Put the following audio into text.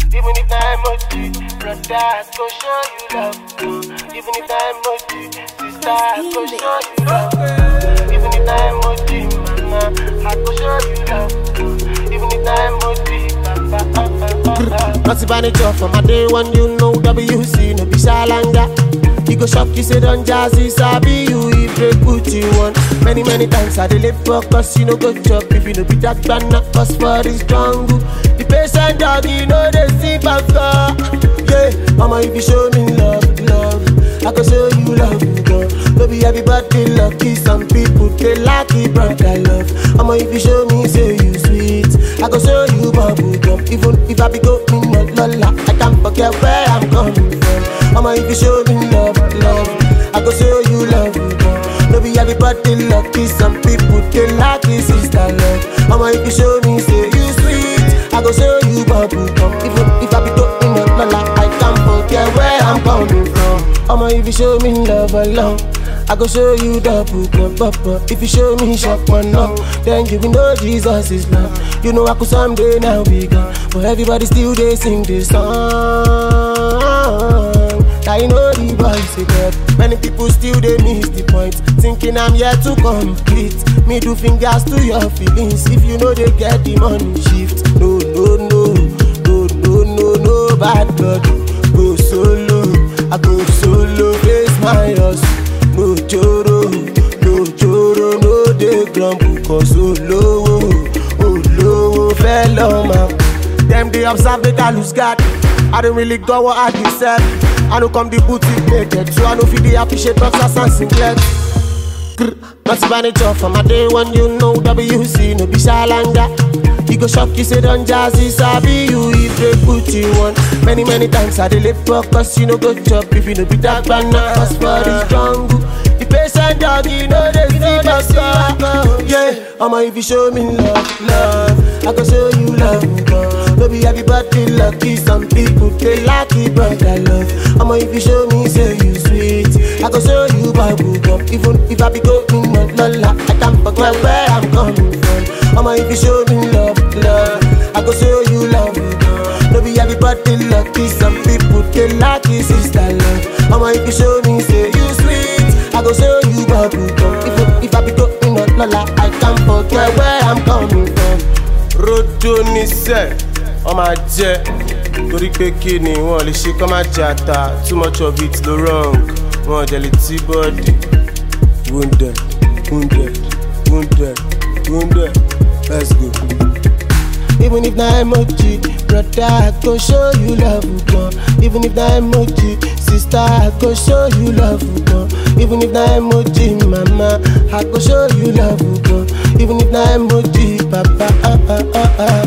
Even if na emoji, brother, I go show you love. uh. Even if na emoji, sister, I go show you love. uh. Even if na emoji, mama, I go show you love. uh. Even if na emoji, papa, uh, uh, uh, uh. Not manager from my day one, you know WC, no be salanga. You go shop, you say don't jazzy, sabi you if they put you on. Many, many times I dey live for cause you no go chop if you no be that banana, cause for this jungle. The patient dog, you know they see banga. Yeah, mama, if you show me love, love, I go show you love, girl. Maybe everybody lucky, some people they lucky, but I love. Mama, if you show me, say you sweet, I go show you bubble gum. Even if I be go me not lola, I can't forget where I'm coming from. Mama, if you show me love, love, I go show you love, girl. Maybe everybody lucky, some people they lucky, sister love. Mama, if you show me, say you sweet, I go show you bubble gum. Even if I be go me not lola, I can't forget where I'm coming from. Mama, if you show me love alone. I go show you double cup, papa. If you show me shop one no, then you will know Jesus is love. You know I could someday now be gone, but everybody still they sing this song. I know the voice again. Many people still they miss the point, thinking I'm here to complete. Me do fingers to your feelings. If you know they get the money shift, no no no no no no no bad blood. Go solo, I go solo, face my hustle. no joro no joro no dey grumble cause olówó olówó fẹ́ lọ́mọ. dem dey observe make i lose guard i don't really go what i deserve i no come the boutique naked so i no fit dey appreciate boxers and singlet. Grr, Not manager from my day one, you know WC, no be shalanga. You go shop, you say don't jazzy, sabi you if they put you on. Many, many times I dey live for cause you no go chop if you no be that banana. Cause for this jungle, the patient dog, you know they see baka. Yeah, I'ma if you show me love, love, I go show you love, girl. Maybe everybody lucky, some people they lucky, but I love. I'ma if you show me, say you sweet, I go show you bubble gum. Even if I be going not lola, I can't forget where I'm coming from. I'ma if you show me love, love, I go show you love, girl. Maybe everybody lucky, some people they lucky, sister love. I'ma if you show me, say you sweet, I go show you bubble gum. Even if I be going not lola, I can't forget where I'm coming from. rojo níṣẹ́ wọ́n máa jẹ́ torí pé kí ni wọ́n lè ṣe kọ́ máa jẹ ata too much of it ló wrong wọ́n jẹ lè tí bọ́ọ̀dì wounded wounded wounded wounded let's go. Even if na emoji, brother, I go show you love, girl. Even if na emoji, sister, I go show you love, girl. Even if na emoji, mama, I go show you love, girl. Even if na emoji, papa, ah, ah, ah, ah.